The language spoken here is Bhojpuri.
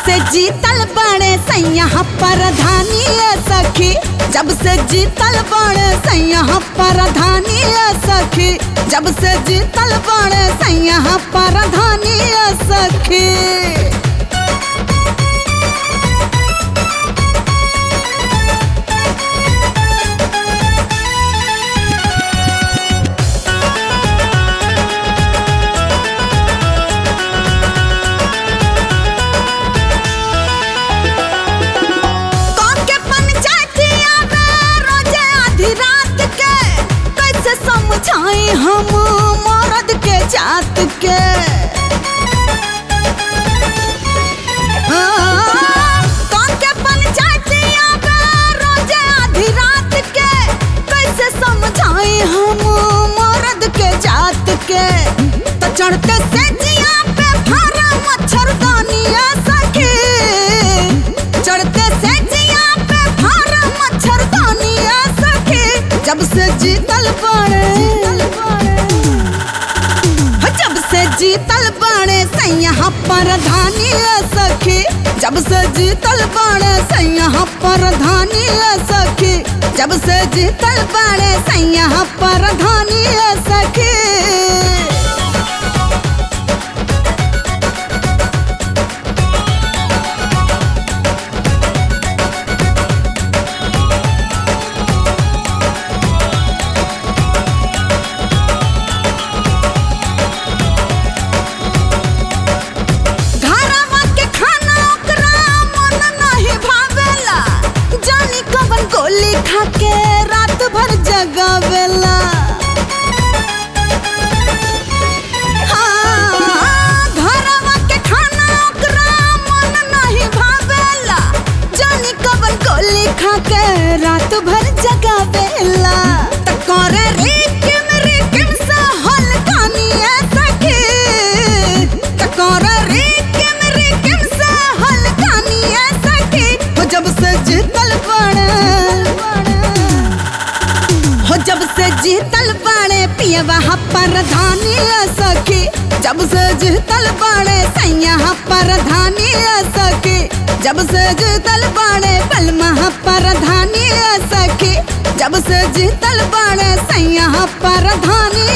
से जीतल बड़े सैया परधानी सखी जब से जीतल बड़े सैया परधानी सखी जब से जीतल बड़े सैया परधानी सखी कौन के पंचायतिया में रोजे आधी रात के कैसे समझाई हम मर्द के जात के हाँ, कौन के पंचायतिया में रोजे आधी रात के कैसे समझाई हम मर्द के जात के तो चढ़ते से जिया पे फारा मच्छरदानिया सखी चढ़ते से जिया पे फारा मच्छरदानिया सखी जब से जीतल बड़े जब से जीतल बड़े सैया परधानी सखी जब से जीतल बड़े सैया परधानी सखी जब से जीतल बड़े सैया परधानी सखी घरवा के खाना ओकरा मन नहीं भावेला जानी कवन गोली खा के रात भर जगावेला हाँ, घरवा के खाना ओकरा मन नहीं भावेला जानी कवन गोली खा के रात भर जगावेला त करे रिकिम रिकिम सा हलकानिया सखी त करे रिकिम रिकिम सा हलकानिया सखी हो जब से जीतल बड़े हो जब से जीतल बड़े पियवा परधानी सखी जब से जीतल बड़े सैया परधानी सखी जब से जीतल बड़े बलमा परधानी सखी जब से जीतल बड़े सैया परधानी